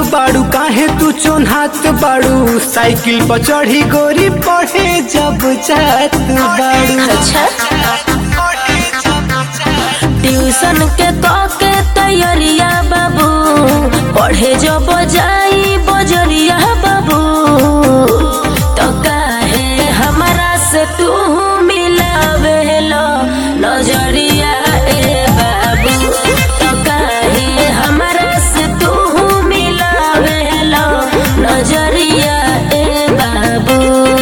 बाड़ू काहे तू चोन्हात बाड़ू साइकिल पर चढ़ी गोरी पढ़े जब जात बाड़ू अच्छा ट्यूशन के क के तैयारिया बाबू पढ़े जब जाई बजरिया बाबू तो काहे हमरा से तू मिलावेलो नजरिया ए बाबू तो काहे हमरा से तू मिलावेलो नजरिया ए बाबू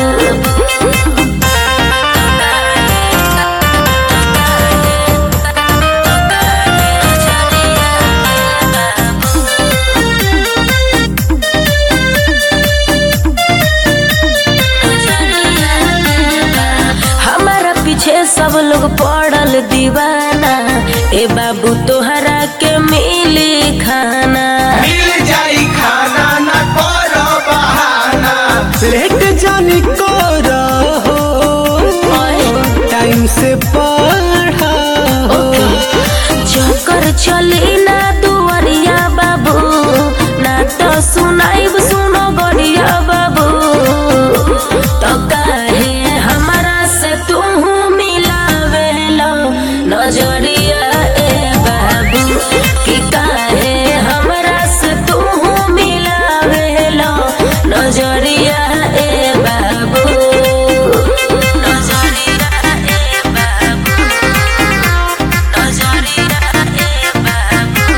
हमारा पीछे सब लोग पड़ल दीवाना ए बाबू तोहरा के मिली खाना मिल जाई खाना न करो बहाना लेट जानी को रहो टाइम से पढ़ा हो चक्कर चली ना दुआरिया बाबू ना तो सुनाइब सुनो गरिया बाबू तो काहे हमारा से तू मिलावेलो नजरिया ए बाबू कि काहे हमरा से तू मिलावेलो नजरिया ए बाबू नजरिया ए बाबू नजरिया ए बाबू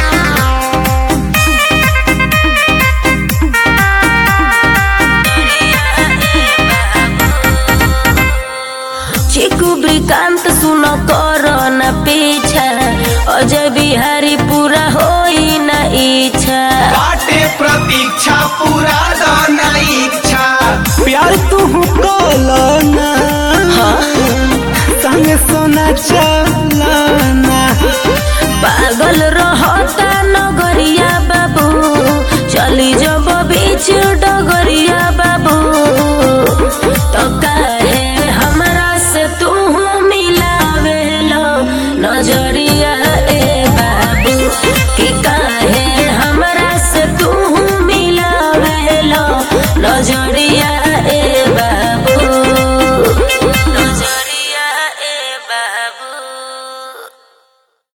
चिकू ब्रिकांत सुन कर न पीछा अजय बिहारी पूरा होई न इच्छा बाटे प्रतीक्षा पूरा दाना इच्छा प्यार तू कलना संग सोना चलना पागल रहता नगरिया बाबू चली जब बीच